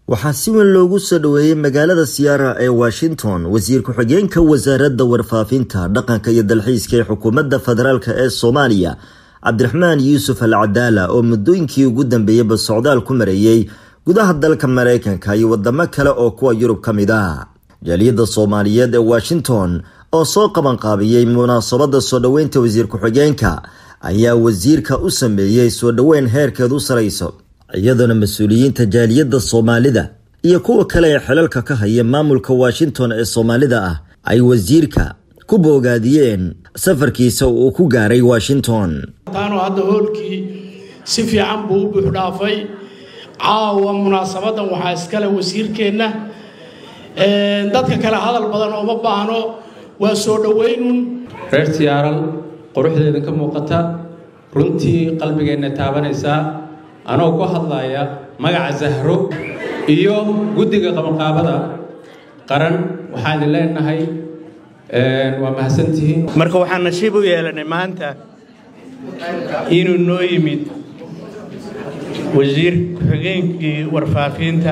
waxaa si weyn loogu soo dhoweeyey magaalada siyaara ee washington wasiir ku-xigeenka wasaaradda warfaafinta dhaqanka iyo dalxiiska ee xukuumadda federaalk ee soomaaliya cabdiraxmaan yuusuf al cadaala oo muddooyinkii ugu dambeeyeyba socdaal ku mareeyey gudaha dalka maraykanka iyo wadamo kale oo kuwa yurub ka mid ah jaaliyadda soomaaliyeed ee washington oo soo qabanqaabiyey munaasabadda soo dhoweynta wasiir ku-xigeenka ayaa wasiirka u sameeyey soo dhoweyn heerkeedu sarayso iyadoona mas-uuliyiinta jaaliyadda soomaalida iyo kuwa kale ee xilalka ka haya maamulka washington ee soomaalida ah ay wasiirka ku boogaadiyeen safarkiisa uu ku gaaray washington taanoo hadda hoolkii si fiican buu u buuxdhaafay caawa munaasabadan waxaa iskale wasiirkeenna dadka kale hadal badan ooma baahno waa soo dhoweynun reer siyaaral quruxdeeda ka muuqata runtii qalbigeenna taabanaysaa anoo ku hadlaya magaca zahro iyo guddiga qabanqaabada qaran waxaan idin leenahay waa mahadsantihiin marka waxaan nasiib u yeelanay maanta inuu noo yimid wasiir ku-xigeenkii warfaafinta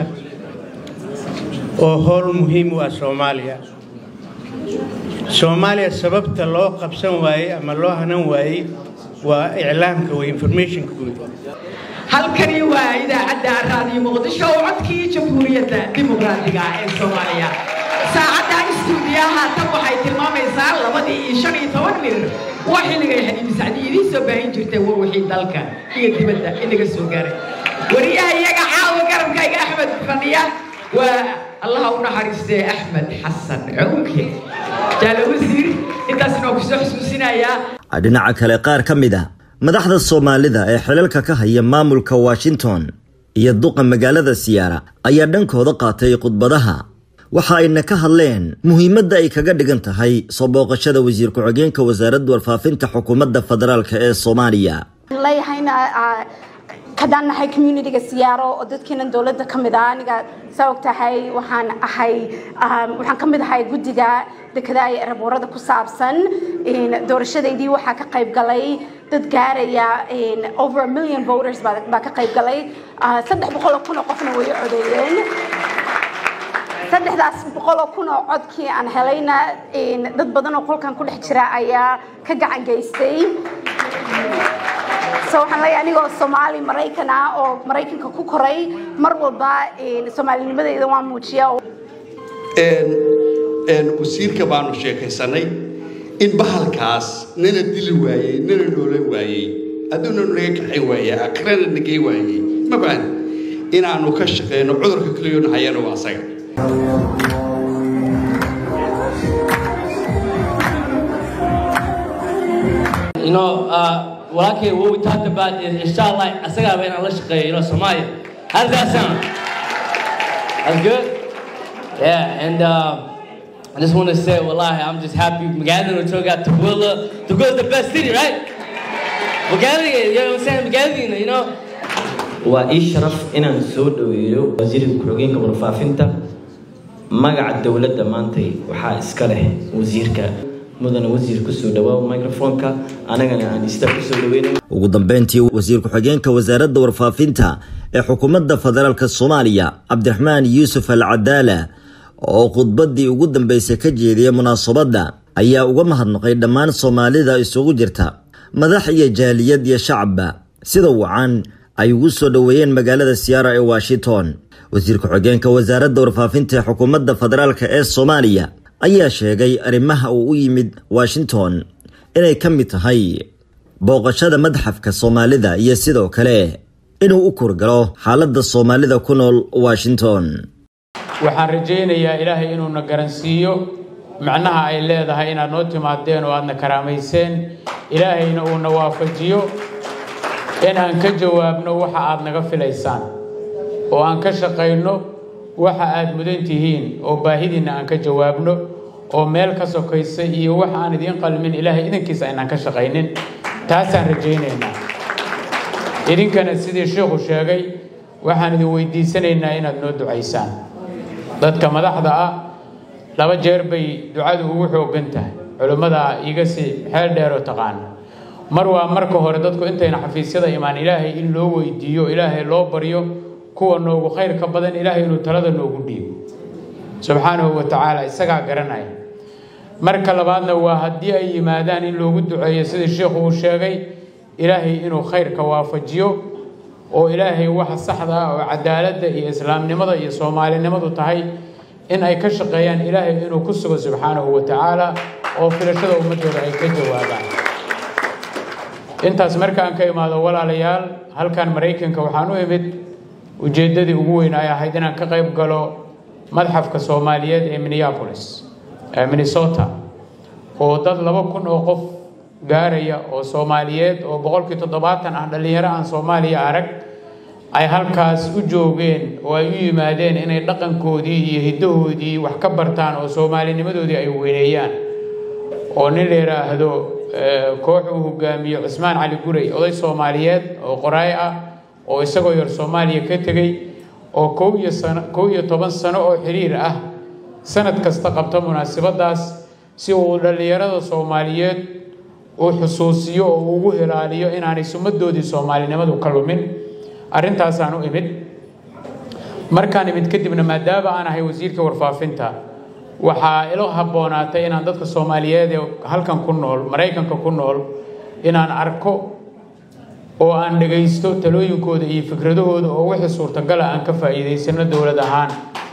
oo howl muhiim u ah soomaaliya soomaaliya sababta loo qabsan waayey ama loo hanan waayey waa iclaamka wey informationka guud halkani waa idaacadda raadiyo muqdisho oo codkii jamhuuriyadda dimuqraadiga ee soomaaliya saacadda istuudiyaha tan waxay tilmaamaysaa labadii iyo shan iyo toban mirir waa xilligay xadiidi sacdi idiin soo baahin jirtay war wixii dalka iyo dibadda inaga soo gaaray wariyaha iyaga caawa garabkayga axmed fadhiya waa allaha u naxariistee axmed xasan cunke jaalo wasiir intaasna waa kusoo xusuusinayaa dhinaca kale qaar ka mid a madaxda soomaalida ee xilalka ka haya maamulka washington iyo duqa magaalada siyaara ayaa dhankooda qaatay khudbadaha waxa ayna ka hadleen muhiimadda ay kaga dhigan tahay soo booqashada wasiir ku-xigeenka wasaaradda warfaafinta xukuumadda federaalk ee soomaaliya leeyahayna kadaan nahay communitiga siyaaro oo dadkeenan dowladda ka mid ah aniga saa og tahay waxaan ahay waxaan ka mid ahay guddiga dekedaha ee eraboorada ku saabsan doorashadaydii waxaa ka qayb galay dad gaaraya over a million voters baa ka qayb galay saddex boqol oo kun oo qofna way codeeyeen saddexdaas boqol oo kun oo codkii aan helayna dad badan oo qolkan ku dhex jira ayaa ka gacan geystay so waxaan leeyahay anigoo soomaali maraykan ah oo maraykanka ku koray mar walba soomaalinimadeyda waan muujiya wasiirka baanu sheekaysanay in bahalkaas nana dili waayey nana noolan waayey adduuna naga kaxay waayey akhirana nagey waayey ma baan inaanu ka shaqeyno cudurka kaliyoona hayana waa asaga You know, uh, well, okay, what we talked about is inshallah, asaga ba inaan la shaqeeyo, you know, Somalia. How does that sound? That's good? Yeah, and uh, I just want to say, wallahi, I'm just happy. Magaalada we took out Toowoomba. Toowoomba is the best city, right? Magaalada, you know what I'm saying? Magaalada, you know? waa ii sharaf inaan soo dhoweeyo wasiirka ku-xigeenka warfaafinta magaca dowladda maantay waxaa iska leh wasiirka mudane wasiir kusoo dhawaaw microfonka anagana aan istaa kusoo dhaweyna ugu dambeyntii wasiir ku-xigeenka wasaaradda warfaafinta ee xukuumadda federaalk soomaaliya cabdiraxmaan yuusuf al cadaala oo khudbaddii ugu dambeysay ka jeediyay munaasabadda ayaa uga mahadnaqay dhammaan soomaalida isugu jirta madax iyo jaaliyad iyo shacabba sida wacan ay ugu soo dhoweeyeen magaalada siyaara ee washington wasiir ku-xigeenka wasaaradda warfaafinta ee xukuumadda federaalk ee soomaaliya ayaa sheegay arrimaha uu u yimid washington inay ka mid tahay booqashada madxafka soomaalida iyo sidoo kale inuu u kurgalo xaaladda soomaalida ku nool washington waxaan rajaynayaa ilaahay inuuna garansiiyo macnaha ay leedahay inaad noo timaadeen oo aadna karaamayseen ilaahayna uuna waafajiyo inaan ka jawaabno waxa aad naga filaysaan oo aan ka shaqayno waxa aad mudan tihiin oo baahidiinna aan ka jawaabno oo meel ka sokaysa iyo waxa aan idiin qalmin ilaahay idankiisa aynaan ka shaqaynin taasaan rajaynaynaa idinkana sidii sheikhu sheegay waxaan idin weydiisanaynaa inaad noo ducaysaan dadka madaxda ah laba jeer bay ducadu ugu xooggan tahay culimmada iga si xeel dheeroo taqaana mar waa marka hore dadku intayna xafiisyada imaan ilaahay in loo weydiiyo ilaahay loo baryo kuwa noogu khayrka badan ilaahay inuu talada noogu dhiibo subxaanahu wa tacaala isagaa garanaya marka labaadna waa haddii ay yimaadaan in loogu duceeyo sida sheikhu uu sheegay ilaahay inuu khayrka waafajiyo oo ilaahay waxa saxda ah oo cadaaladda iyo islaamnimada iyo soomaalinimadu tahay in ay ka shaqeeyaan ilaahay inuu ku sugo subxaanahu wa tacaala oo filashada ummadooda ay ka jawaabaan intaas markaan ka imaado walaalayaal halkan maraykanka waxaan u imid ujeeddadii ugu weyn ay ahayd inaan ka qayb galo madxafka soomaaliyeed ee minneapolis ee minnesota oo dad laba kun oo qof gaaraya oo soomaaliyeed oo boqolkii toddobaatan ah dhallinyaro aan soomaaliya arag ay halkaas u joogeen oo ay u yimaadeen inay dhaqankoodii iyo hiddahoodii wax ka bartaan oo soomaalinimadoodii ay weyneeyaan oo nin la yidhaahdo koox uu hogaamiyo cusmaan cali guray oday soomaaliyeed oo qoraay ah oo isagoo yar soomaaliya ka tegey oo kow iyo sano kow iyo toban sano oo xiriir ah sanad kasta qabta munaasabadaas si uu dhallinyarada soomaaliyeed uu xusuusiyo oo ugu hilaaliyo inaanay sumadoodii soomaalinimadu ka lumin arrintaasaan u imid markaan imid kadibna maadaama aan ahay wasiirka warfaafinta waxaa ilo habboonaatay inaan dadka soomaaliyeed ee halkan ku nool maraykanka ku nool inaan arko oo aan dhagaysto talooyinkooda iyo fikradahooda oo wixii suurtagala aan ka faa'iidaysano dowlad ahaan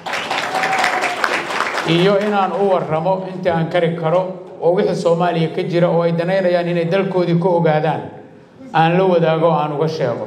iyo inaan u warramo intii aan kari karo oo wixii soomaaliya ka jira oo ay danaynayaan inay dalkoodii ka ogaadaan aan la wadaago o aan uga sheego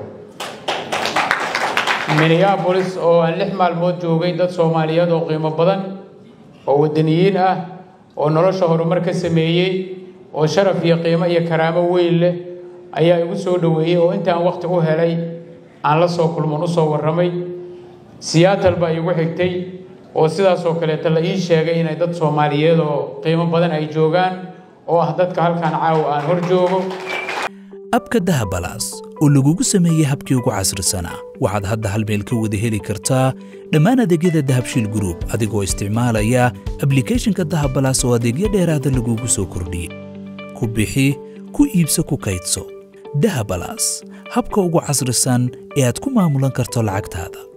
minneabolis oo aan lix maalmood joogay dad soomaaliyeed oo qiimo badan oo waddaniyiin ah oo nolosha horumar ka sameeyey oo sharaf iyo qiimo iyo karaamo weyn leh ayaa igu soo dhoweeyey oo intaan waqti u helay aan la soo kulman u soo warramay siyaatal baa iigu xigtay oo sidaasoo kaleeta la ii sheegay inay dad soomaaliyeed oo qiimo badan ay joogaan oo ah dadka halkan caawa aan hor joogo abka dahabalaas oo lagugu sameeyey habkii ugu casrisanaa waxaad hadda hal meel ka wada heli kartaa dhammaan adeegyada dahabshiil gruub adigoo isticmaalaya ablikhethonka dahabalaas oo adeegyo dheeraada lagugu soo kordhiyey ku bixi ku iibso ku kaydso dahabalaas habka ugu casrisan ee aad ku maamulan karto lacagtaada